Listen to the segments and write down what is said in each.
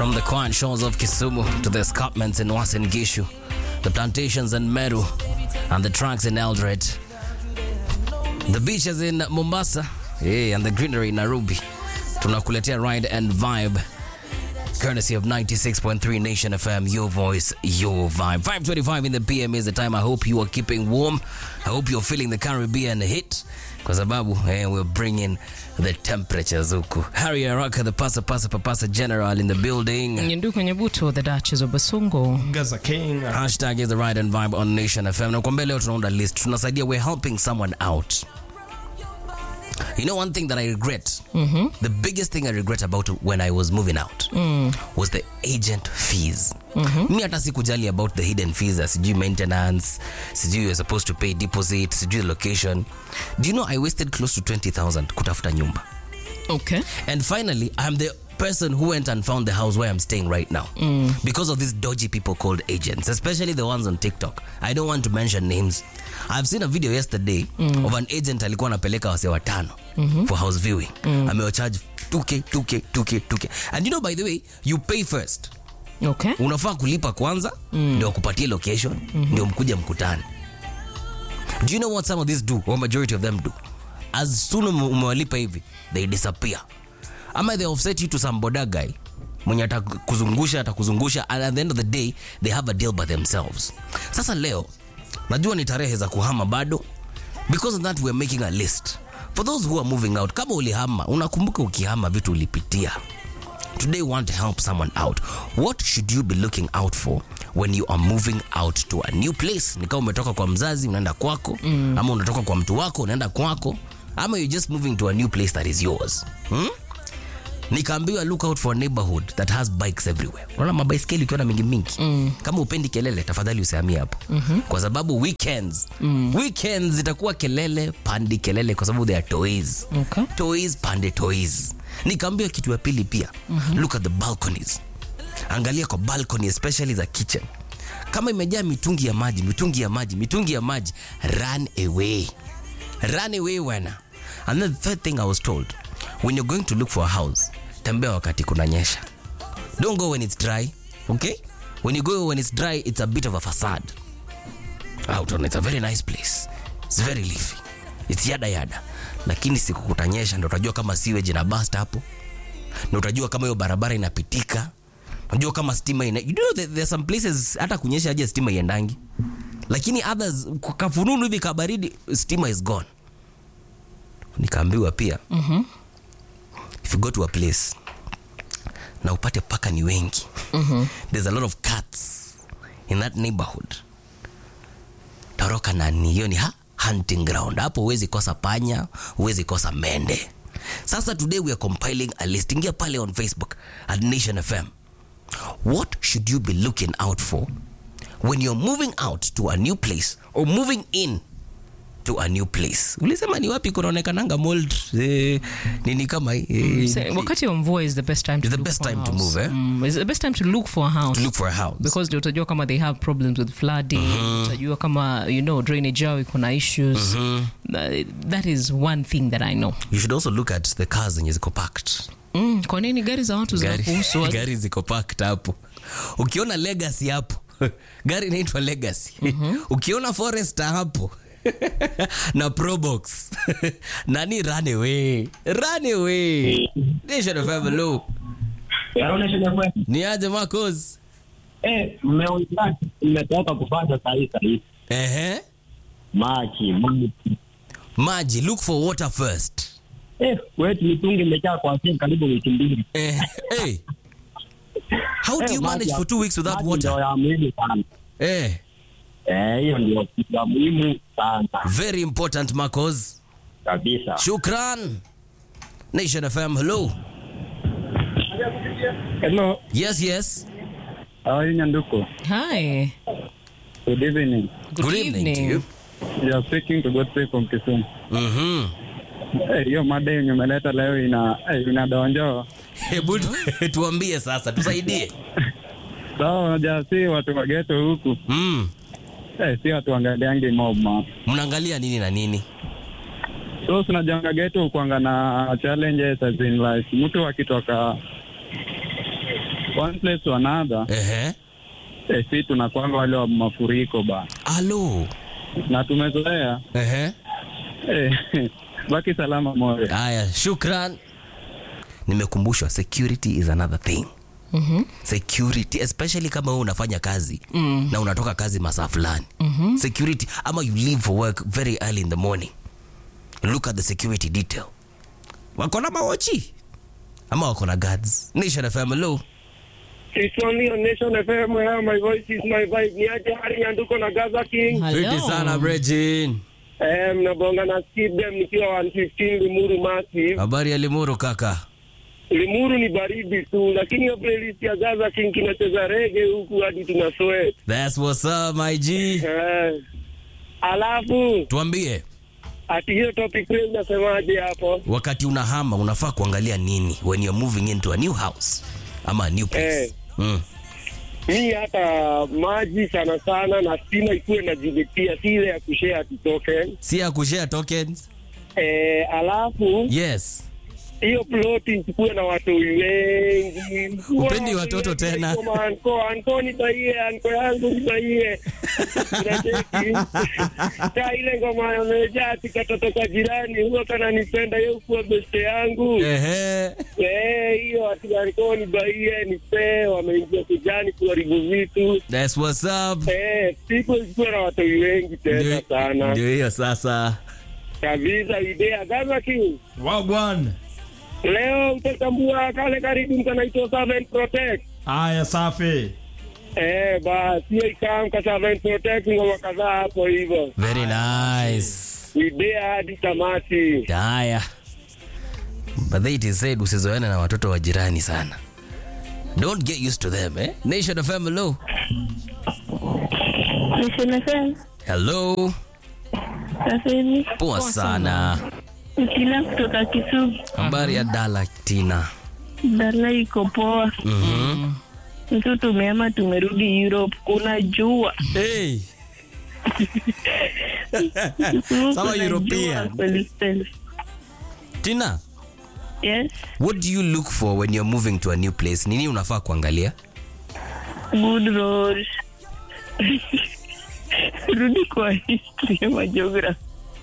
From the quiet shores of Kisumu to the escarpments in Uasin Gishu, the plantations in Meru, and the tracks in Eldoret, the beaches in Mombasa, yeah, and the greenery in Nairobi. Tunakuletea ride and vibe courtesy of 96.3 Nation FM, your voice, your vibe. 5:25 in the PM is the time. I hope you are keeping warm. I hope you're feeling the Caribbean hit, kwa sababu eh, we're bringing the temperatures huku. Harry Araka, the pasa pasa papasa general in the building. Nyendu kwenye buto the Duchess of Basongo. Gaza King. Hashtag is the ride and vibe on Nation FM. Na kwambia leo tunaunda list, tunasaidia, we're helping someone out. You know one thing that I regret, the biggest thing I regret about when I was moving out was the agent fees. Mi hata sikujali about the hidden fees, ya sijui maintenance, sijui you're supposed to pay deposit, sijui location. Do you know I wasted close to 20,000 kutafuta nyumba. Okay. And finally, I'm the person who went and found the house where I'm staying right now because of these dodgy people called agents, especially the ones on TikTok. I don't want to mention names. I've seen a video yesterday of an agent alikuwa anapeleka wase watano for house viewing. Amewacharge 2k 2k 2k 2k. And you know by the way, you pay first. Okay. Unafaa kulipa kwanza ndio wakupatie location ndio mkuja mkutane. Do you know what some of these do or majority of them do? As soon as umewalipa hivi, they disappear. Ama they offset you to some boda guy mwenye atakuzungusha atakuzungusha and at the end of the day they have a deal by themselves. Sasa leo najua ni tarehe za kuhama bado because of that we're making a list for those who are moving out. Kama ulihama, unakumbuka ukihama vitu ulipitia. Today we want to help someone out. What should you be looking out for when you are moving out to a new place? Ni kama umetoka kwa mzazi unaenda kwako ama unatoka kwa mtu wako unaenda kwako ama you're just moving to a new place that is yours. Hmm? Nikaambiwa look out for a neighborhood that has bikes everywhere. Unaona mabaiskeli ukiona mingi mingi. Kama upendi kelele tafadhali usihamie hapo. Kwa sababu weekends, weekends itakuwa kelele pandi kelele kwa sababu they are toys Okay. toys pande toys nikaambiwa kitu ya pili pia look at the balconies angalia kwa balcony especially za kitchen kama imejaa mitungi ya maji mitungi ya maji mitungi ya maji run away run away wana and then the third thing i was told when you're going to look for a house tembea wakati kunanyesha don't go when it's dry okay when you go when it's dry it's a bit of a facade out on it's a very nice place it's very leafy it's yada yada lakini siku kutanyesha ndo utajua kama sewage na bust hapo ndo utajua kama hiyo barabara inapitika unajua kama stima ina you know there, there are some places hata kunyesha aje stima iendangi lakini others kwa kafununu hivi kabaridi stima is gone nikaambiwa pia if you go to a place na upate paka ni wengi there's a lot of cats in that neighborhood toroka nani hiyo ni ha hunting ground hapo huwezi kosa panya huwezi kosa mende sasa today we are compiling a list ingia pale on facebook at nation fm what should you be looking out for when you're moving out to a new place or moving in to a new place ulisema ni wapi kunaonekananga mold eh, nini kama hii, eh, Say, wakati wa mvua is the best time to It's the look best for a time to house. move, eh? Mm, it's the best time to look for a house. to look for a house because ndio utajua kama they have problems with flooding utajua kama you know drainage yao iko na issues That- that is one thing that i know you should also look at the cars zenye ziko packed mm, kwa nini gari za watu gari, zinakuhusu gari ziko packed hapo ukiona legacy hapo gari inaitwa legacy ukiona forester hapo na probox nani run away run away nation of FM, hello. Yaona shida kweli. ni aje Marcos Eh, mmeongea mmetoka kufanya sahihi sahihi. ehe Maji, maji. maji look for water first Eh, wetu mitungi imejaa kwa sehemu karibu wiki mbili. eh, hey. how do Eh, you maji manage ya- for two weeks without maji ndio water ya muhimu sana. eh, Eh, hiyo ndio kitu ya muhimu sana very important Marcos kabisa. shukran nation fm hello Hello, yes yes how are you, Nyanduko? hi Good evening. good, Good evening evening, to you. You are speaking to Godfrey from Kisumu. Mhm. Eh, hiyo mada yenye umeleta leo ina eh, inadonjo. hebu tu- tuambie sasa tusaidie Sawa, unajua si watu wa ghetto huku. mm. Eh, si watu angaliangi mob ma. mnaangalia nini na nini So tunajanga ghetto kuanga na challenges as in like mtu akitoka one place to another Ehe. eh, si tunakwanga wale wa mafuriko ba Alo. na tumezoea Ehe. eh, baki salama moyo Haya, shukran. Nimekumbushwa security is another thing. security especially kama wewe unafanya kazi mm. na unatoka kazi masaa fulani mm-hmm. security ama you leave for work very early in the morning look at the security detail wako na mawochi ama wako na guards nation fm hello It's only on Nation FM where my voice is my vibe. Ni aje hali nyanduko na Gaza King. Hello. Fiti sana Bregin. Eh, mnabonga na Skip them nikiwa 115 Limuru Massive. habari ya limuru kaka Limuru ni baridi tu, lakini hiyo playlist ya Gaza King kinacheza rege huku hadi tuna sweat. That's what's up my G Eh. Alafu tuambie ati hiyo topic leo unasemaje hapo? wakati unahama unafaa kuangalia nini when you're moving into a new house ama a new place Eh. mm. Mi hata maji sana sana na stima ikuwe na jibitia, si ile ya kushare ati token. si ya kushare tokens Eh, alafu yes hiyo ploti isikuwe na watu wengi. Upendi watoto tena? Anko, anko nibaie, anko yangu nibaie. Unacheki? Ka ile ngoma amejaa ati katoto ka jirani huwa kananipenda yeye kuwa beste yangu. Ehe. Eh, hiyo ati anko nibaie nipe, wameingia kijani kuharibu vitu. That's what's up. Eh, siku isikuwe na watu wengi tena Ndio- sana. Ndio hiyo sasa. Kabisa idea Gaza King. wagwan Leo utatambua kale karibu kanaitwa Servant Protect. haya safi Eh, basi hiyo ikaamka Servant Protect ngoma kadhaa hapo hivyo. Very nice. Idea hadi tamati. Haya. But they it is said usizoeane na watoto wa jirani sana. Don't get used to them, eh? Nation of hello. Niseme Hello. sasa hivi Poa sana. kila kutoka Kisumu, Habari ya Dala Tina. dala iko poa. Mhm. Mtu tumeama tumerudi Europe, kuna jua Hey. Kuna Sawa jua European. kweli kweli. Tina, Yes, what do you look for when you're moving to a new place? Nini unafaa kuangalia? good road. Rudi kwa history ama geography.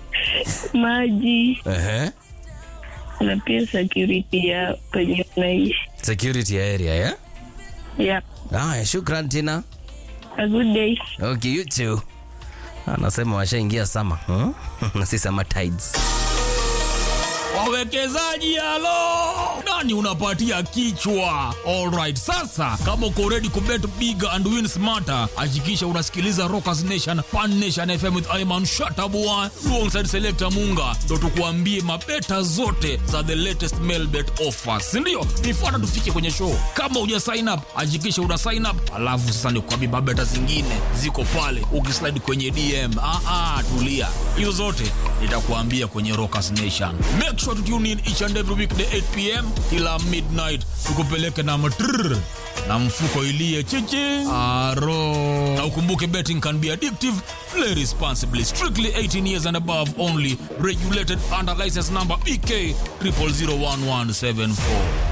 Maji Ehe. na pia security ya penye unaishi. Security area, yeah? Yeah, Haya, shukran Tina. a good day. Okay, you too. Anasema washaingia sama huh? na si sama tides. wawekezaji halo nani unapatia kichwa alright sasa kama uko ready kubet big and win smarter hakikisha unasikiliza rockers nation pan nation fm with iman shatabua alongside selector munga ndo tukuambie mabeta zote za the latest mailbet offers sindio nifuata tufike kwenye show kama uja sign up hakikisha una sign up alafu sasa nikuambie mabeta zingine ziko pale ukislide kwenye dm ah, ah, tulia hizo zote nitakuambia kwenye rockers nation make sure to tune in each and every weekday 8 pm kila midnight tukupeleke na matrrr na mfuko ilie chichi aro na ukumbuke betting can be addictive play responsibly strictly 18 years and above only regulated under license number bk 00011774